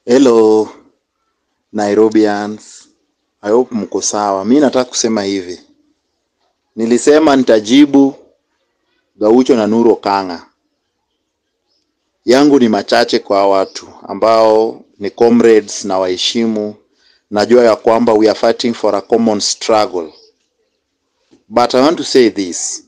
Hello Nairobians, I hope mko sawa. Mi nataka kusema hivi, nilisema nitajibu Gaucho na Nuru Okang'a. Yangu ni machache kwa watu ambao ni comrades na waheshimu. Najua ya kwamba we are fighting for a common struggle, but I want to say this,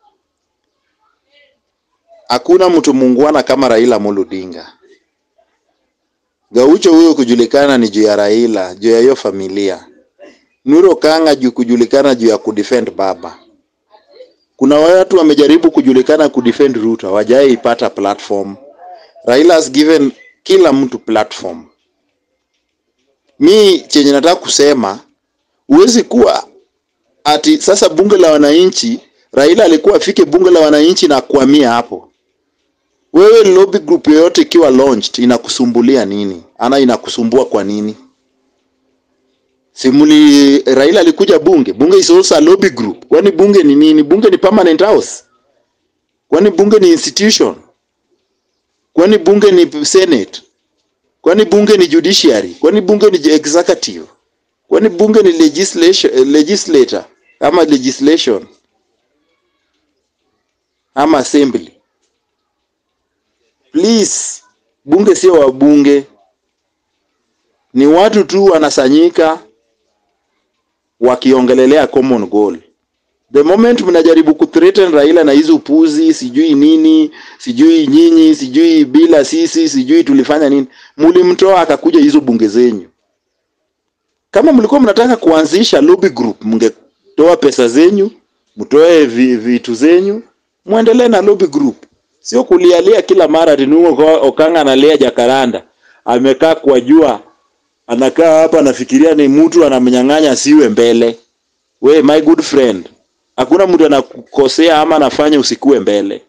hakuna mtu muungwana kama Raila Amolo Odinga. Gaucho huyo kujulikana ni juu ya Raila, juu ya hiyo familia. Nuru Okang'a juu kujulikana juu ya kudefend baba. Kuna watu wamejaribu kujulikana kudefend Ruto, hawajai ipata platform. Raila has given kila mtu platform. Mi chenye nataka kusema, huwezi kuwa ati sasa bunge la wananchi, Raila alikuwa afike bunge la wananchi na kuhamia hapo. Wewe lobby group yoyote ikiwa launched inakusumbulia nini? Ana inakusumbua kwa nini? Simuli Raila alikuja bunge. Bunge is also a lobby group. Kwani bunge ni nini? Bunge ni permanent house. Kwani bunge ni institution? Kwani bunge ni senate? Kwani bunge ni judiciary? Kwani bunge ni executive? Kwani bunge ni legislation, legislator ama legislation ama assembly? Please, bunge sio wabunge, ni watu tu wanasanyika wakiongelelea common goal. The moment mnajaribu kuthreaten Raila na hizo upuzi, sijui nini, sijui nyinyi, sijui bila sisi, sijui tulifanya nini, mlimtoa akakuja hizo bunge zenyu. Kama mlikuwa mnataka kuanzisha lobby group, mngetoa pesa zenyu, mtoe vi- vitu zenyu, muendelee na lobby group, sio kulialia kila mara ati Nuru Okang'a analia jakaranda, amekaa kwa jua, anakaa hapa anafikiria ni mtu anamnyang'anya siwe mbele. We my good friend, hakuna mtu anakukosea ama anafanya usikue mbele.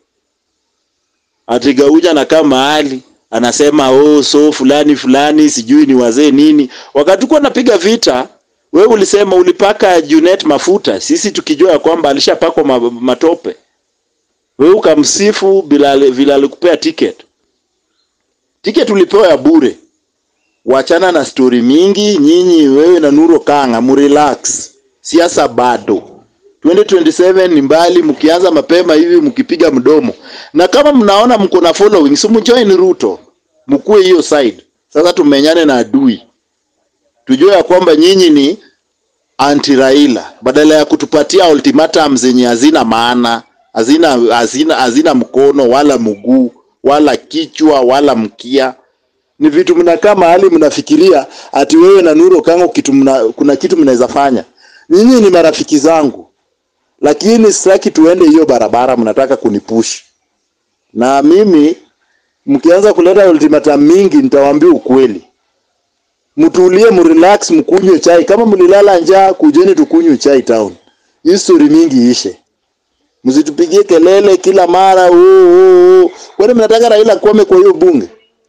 Ati Gauja anakaa mahali anasema oh, so fulani fulani sijui ni wazee nini. Wakati uko napiga vita, wewe ulisema ulipaka Junet mafuta, sisi tukijua ya kwamba alishapakwa ma, matope. Wewe ukamsifu bila vile alikupea ticket. Ticket ulipewa ya bure. Wachana na stori mingi, nyinyi wewe na Nuru Okang'a murelax. Siasa bado. 2027 ni mbali, mkianza mapema hivi mkipiga mdomo. Na kama mnaona mko na following, si mjoin Ruto. Mkue hiyo side. Sasa tumenyane na adui. Tujue ya kwamba nyinyi ni anti Raila badala ya kutupatia ultimatum zenye hazina maana, hazina hazina hazina mkono wala mguu wala kichwa wala mkia ni vitu mnakaa mahali mnafikiria ati wewe na Nuru Okang'a kitu mna, kuna kitu mnaweza fanya. Nyinyi ni marafiki zangu, lakini sitaki tuende hiyo barabara, mnataka kunipush na mimi. Mkianza kuleta ultimatum mingi, nitawaambia ukweli. Mtulie, mrelax, mkunywe chai. Kama mlilala njaa, kujeni tukunywe chai town. Hii story mingi ishe, msitupigie kelele kila mara. Oh, oh, oh. Kwani mnataka Raila kwame kwa hiyo bunge?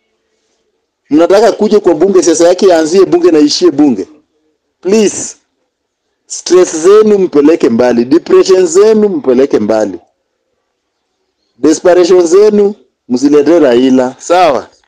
mnataka kuje kwa bunge, siasa yake yaanzie bunge na ishie bunge. Please, stress zenu mpeleke mbali, depression zenu mpeleke mbali, desperation zenu msiletee Raila, sawa?